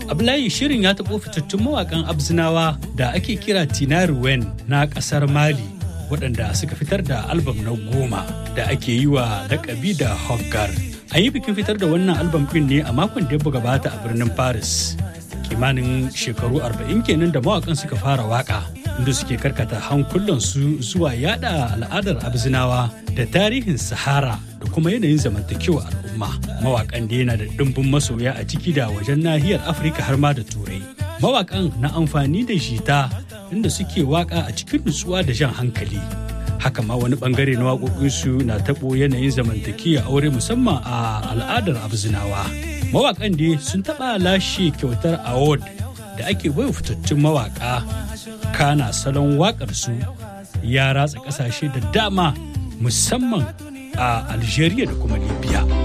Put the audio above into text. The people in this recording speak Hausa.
Ablayi shirin ya taɓo fitattun mawaƙan Abzinawa da ake kira Tinari Wen na ƙasar Mali waɗanda suka fitar da albam na goma da ake yi wa lakabi da Hoggar. An yi bikin fitar da wannan albam ɗin ne a makon da ya gabata a birnin Paris. Kimanin shekaru arba'in kenan da mawaƙan suka fara waƙa inda suke karkata hankulansu zuwa yada al'adar Abzinawa da tarihin Sahara da kuma yanayin zamantakewa al'umma. Mawaƙan da yana da ɗimbin masoya a ciki da wajen nahiyar Afirka har ma da Turai. Mawaƙan na amfani da jita inda suke waƙa a cikin nutsuwa da jan hankali. Haka ma wani bangare na waƙoƙinsu na taɓo yanayin zamantakewa aure musamman a al'adar Abzinawa. Mawaƙan da sun taɓa lashe kyautar award da ake baiwa fitattun mawaƙa kana salon waƙarsu ya ratsa ƙasashe da dama musamman a Algeria da kuma Libya.